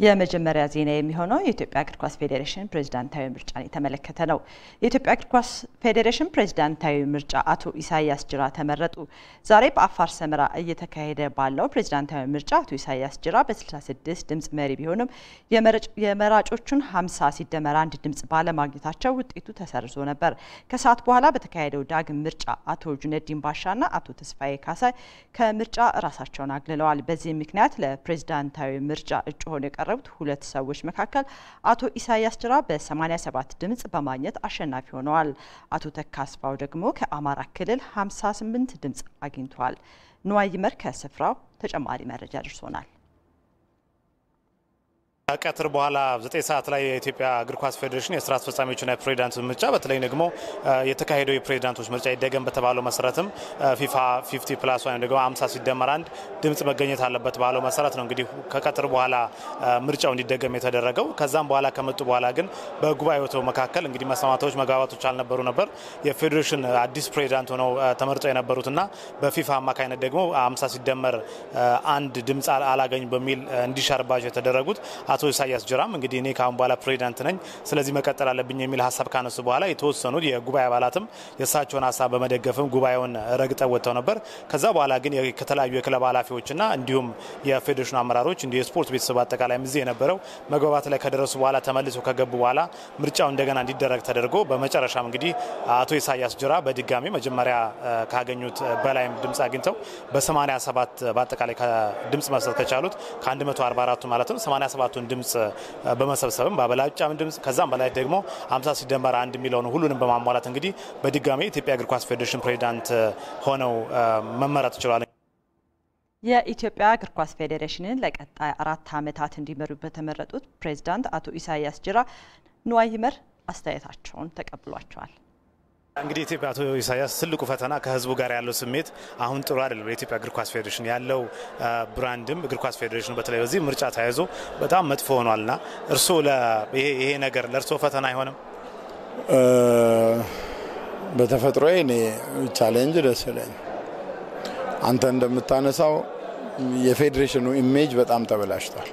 የመጀመሪያ ዜና የሚሆነው የኢትዮጵያ እግር ኳስ ፌዴሬሽን ፕሬዝዳንታዊ ምርጫን የተመለከተ ነው። የኢትዮጵያ እግር ኳስ ፌዴሬሽን ፕሬዝዳንታዊ ምርጫ አቶ ኢሳያስ ጅራ ተመረጡ። ዛሬ በአፋር ሰመራ እየተካሄደ ባለው ፕሬዝዳንታዊ ምርጫ አቶ ኢሳያስ ጅራ በ66 ድምጽ መሪ ቢሆንም የመራጮቹን 50 ሲደመር አንድ ድምጽ ባለማግኘታቸው ውጤቱ ተሰርዞ ነበር። ከሰዓት በኋላ በተካሄደው ዳግም ምርጫ አቶ ጁነዲን ባሻና አቶ ተስፋዬ ካሳይ ከምርጫ ራሳቸውን አግልለዋል። በዚህ ምክንያት ለፕሬዝዳንታዊ ምርጫ እጩ ሆነው የቀረቡት ሁለት ሰዎች መካከል አቶ ኢሳያስ ጅራ በ87 ድምጽ በማግኘት አሸናፊ ሆነዋል። አቶ ተካስፋው ደግሞ ከአማራ ክልል 58 ድምጽ አግኝተዋል። ንዋይ ይመር ከስፍራው ተጨማሪ መረጃ ደርሶናል። ከቀትር በኋላ ዘጠኝ ሰዓት ላይ የኢትዮጵያ እግር ኳስ ፌዴሬሽን የስራ አስፈጻሚዎችና የፕሬዚዳንት ምርጫ በተለይ ደግሞ የተካሄደው የፕሬዚዳንቶች ምርጫ ይደገም በተባለው መሰረትም ፊፋ ፊፍቲ ፕላስ ወይም ደግሞ አምሳ ሲደመር አንድ ድምጽ መገኘት አለበት ባለው መሰረት ነው እንግዲህ ከቀትር በኋላ ምርጫው እንዲደገም የተደረገው። ከዛም በኋላ ከመጡ በኋላ ግን በጉባኤው መካከል እንግዲህ መስማማቶች፣ መግባባቶች አልነበሩ ነበር። የፌዴሬሽን አዲስ ፕሬዚዳንት ሆነው ተመርጠው የነበሩትና በፊፋ አማካኝነት ደግሞ አምሳ ሲደመር አንድ ድምጽ አላገኝ በሚል እንዲሻርባቸው የተደረጉት አቶ ኢሳያስ ጅራም እንግዲህ እኔ ከአሁን በኋላ ፕሬዚዳንት ነኝ፣ ስለዚህ መቀጠል አለብኝ የሚል ሀሳብ ካነሱ በኋላ የተወሰኑ የጉባኤ አባላትም የእሳቸውን ሀሳብ በመደገፍም ጉባኤውን ረግጠው ወጥተው ነበር። ከዛ በኋላ ግን ከተለያዩ የክለብ ኃላፊዎችና እንዲሁም የፌዴሬሽኑ አመራሮች እንዲሁ የስፖርት ቤተሰብ አጠቃላይ እዚህ የነበረው መግባባት ላይ ከደረሱ በኋላ ተመልሰው ከገቡ በኋላ ምርጫው እንደገና እንዲደረግ ተደርጎ በመጨረሻም እንግዲህ አቶ ኢሳያስ ጅራ በድጋሚ መጀመሪያ ካገኙት በላይም ድምጽ አግኝተው በ87 በአጠቃላይ ድምጽ መስጠት ከቻሉት ከ144ቱ ማለት ነው 87ቱን ድምጽ በመሰብሰብም በአበላጫም ድምጽ ከዛም በላይ ደግሞ 50 ሲደመር አንድ የሚለውን ሁሉንም በማሟላት እንግዲህ በድጋሚ የኢትዮጵያ እግር ኳስ ፌዴሬሽን ፕሬዚዳንት ሆነው መመረጥ ችሏል። የኢትዮጵያ እግር ኳስ ፌዴሬሽንን ለቀጣይ አራት ዓመታት እንዲመሩ በተመረጡት ፕሬዚዳንት አቶ ኢሳያስ ጅራ ንዋይ ይመር አስተያየታቸውን ተቀብሏቸዋል። እንግዲህ ኢትዮጵያ አቶ ኢሳያስ ትልቁ ፈተና ከህዝቡ ጋር ያለው ስሜት አሁን ጥሩ አይደለም። የኢትዮጵያ እግር ኳስ ፌዴሬሽን ያለው ብራንድም እግር ኳስ ፌዴሬሽኑ በተለይ በዚህ ምርጫ ተያይዞ በጣም መጥፎ ሆኗልና እርስዎ ይሄ ነገር ለእርስዎ ፈተና አይሆንም? በተፈጥሮ እኔ ቻሌንጅ ደስ ይለኝ። አንተ እንደምታነሳው የፌዴሬሽኑ ኢሜጅ በጣም ተበላሽቷል።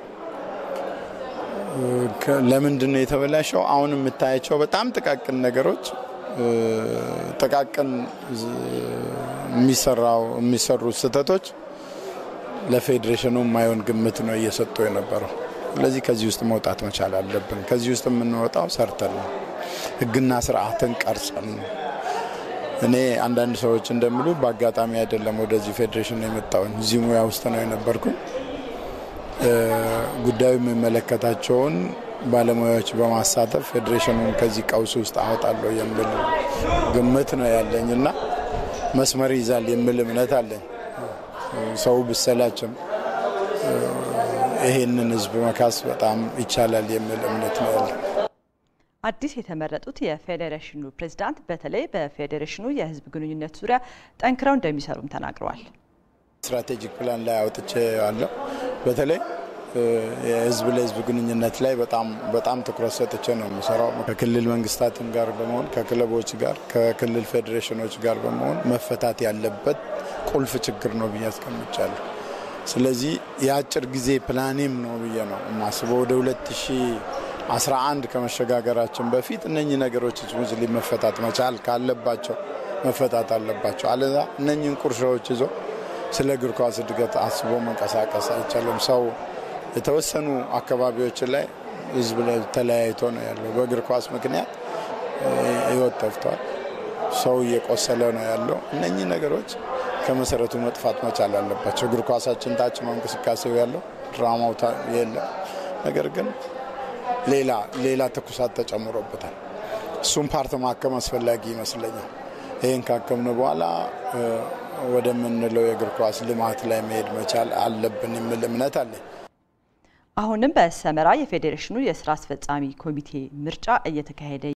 ለምንድን ነው የተበላሸው? አሁን የምታያቸው በጣም ጥቃቅን ነገሮች ጥቃቅን የሚሰራው የሚሰሩ ስህተቶች ለፌዴሬሽኑ የማይሆን ግምት ነው እየሰጡ የነበረው። ስለዚህ ከዚህ ውስጥ መውጣት መቻል አለብን። ከዚህ ውስጥ የምንወጣው ሰርተን ነው፣ ህግና ስርዓትን ቀርጸን ነው። እኔ አንዳንድ ሰዎች እንደሚሉ በአጋጣሚ አይደለም ወደዚህ ፌዴሬሽን የመጣውን እዚህ ሙያ ውስጥ ነው የነበርኩኝ። ጉዳዩ የሚመለከታቸውን ባለሙያዎች በማሳተፍ ፌዴሬሽኑን ከዚህ ቀውስ ውስጥ አወጣለሁ የሚል ግምት ነው ያለኝ እና መስመር ይዛል የሚል እምነት አለኝ። ሰው ብሰላችም ይሄንን ህዝብ መካስ በጣም ይቻላል የሚል እምነት ነው ያለኝ። አዲስ የተመረጡት የፌዴሬሽኑ ፕሬዝዳንት በተለይ በፌዴሬሽኑ የህዝብ ግንኙነት ዙሪያ ጠንክረው እንደሚሰሩም ተናግረዋል። ስትራቴጂክ ፕላን ላይ አውጥቼ ያለው በተለይ የህዝብ ለህዝብ ግንኙነት ላይ በጣም በጣም ትኩረት ሰጥቼ ነው የምሰራው። ከክልል መንግስታትም ጋር በመሆን ከክለቦች ጋር ከክልል ፌዴሬሽኖች ጋር በመሆን መፈታት ያለበት ቁልፍ ችግር ነው ብዬ አስቀምጫለሁ። ስለዚህ የአጭር ጊዜ ፕላኔም ነው ብዬ ነው የማስበው። ወደ 2011 ከመሸጋገራችን በፊት እነኚህ ነገሮች ሙስሊ መፈታት መቻል ካለባቸው መፈታት አለባቸው። አለዛ እነኚህን ቁርሾዎች ይዞ ስለ እግር ኳስ እድገት አስቦ መንቀሳቀስ አይቻልም። ሰው የተወሰኑ አካባቢዎች ላይ ህዝብ ላይ ተለያይቶ ነው ያለው። በእግር ኳስ ምክንያት ህይወት ጠፍቷል። ሰው እየቆሰለ ነው ያለው። እነኚህ ነገሮች ከመሰረቱ መጥፋት መቻል አለባቸው። እግር ኳሳችን ታች ነው እንቅስቃሴው ያለው፣ ድራማው የለም። ነገር ግን ሌላ ሌላ ትኩሳት ተጨምሮበታል። እሱም ፓርት ማከም አስፈላጊ ይመስለኛል። ይህን ካከምነው በኋላ ወደምንለው የእግር ኳስ ልማት ላይ መሄድ መቻል አለብን የሚል እምነት አለኝ። አሁንም በሰመራ የፌዴሬሽኑ የስራ አስፈጻሚ ኮሚቴ ምርጫ እየተካሄደ